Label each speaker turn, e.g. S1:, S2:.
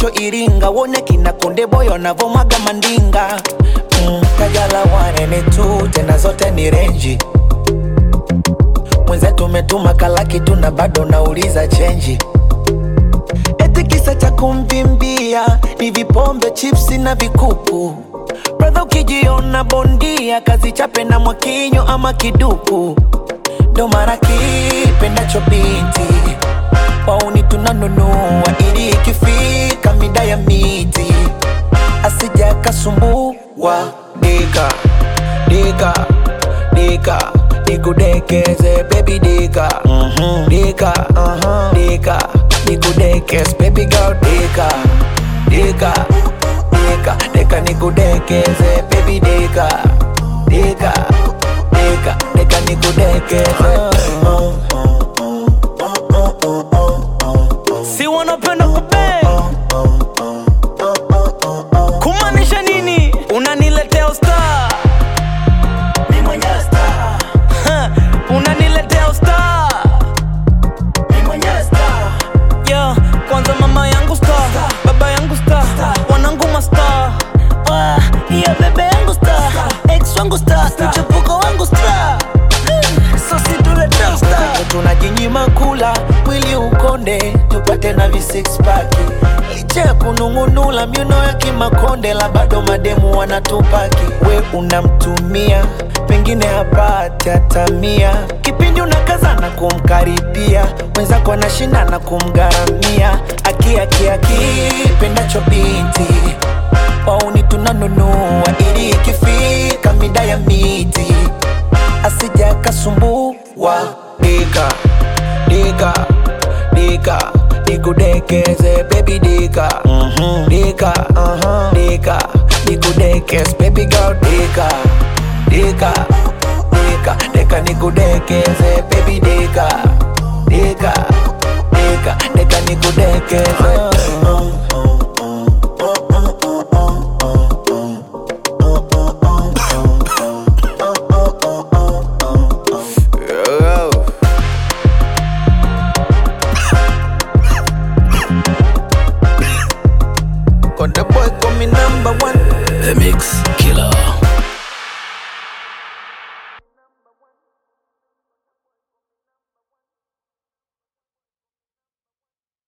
S1: kesho Iringa, wone kina Konde Boy wanavomwaga mandinga mm, Kajala wanene tu tena zote ni renji mwenzetu umetuma kalaki tu na bado nauliza chenji eti kisa cha kumvimbia ni vipombe chipsi na vikuku bradha ukijiona bondia kazi chape na mwakinyo ama kiduku ndo mara kipendacho binti wauni tunanunua ili ikifika mida ya miti asija kasumbua dika dika dika nikudekeze baby dika dika dika nikudekeze baby girl dika dika dika dika nikudekeze baby dika dika dika dika nikudekeze
S2: si wanapenda kupe kumaanisha nini unaniletea usta unaniletea usta yeah, kwanza mama yangu sta baba yangu sta wanangu masta
S3: Ah, ya bebe yangu star ex wangu star mchepuko wangu star so situleta star
S1: tunajinyima kula mwili ukonde tupate na vi six pack licha ya kunung'unula miuno ya kimakonde la bado mademu wanatupaki we unamtumia pengine hapati hata mia kipindi unakazana kumkaribia mwenzako anashindana kumgharamia akiakiaki pendacho binti wauni tunanunua ili ikifika mida ya miti asija kasumbua dika dika dika nikudekeze baby dika dika dika nikudekeze baby girl dika dika dika dika nikudekeze baby dika dika dika dika nikudekeze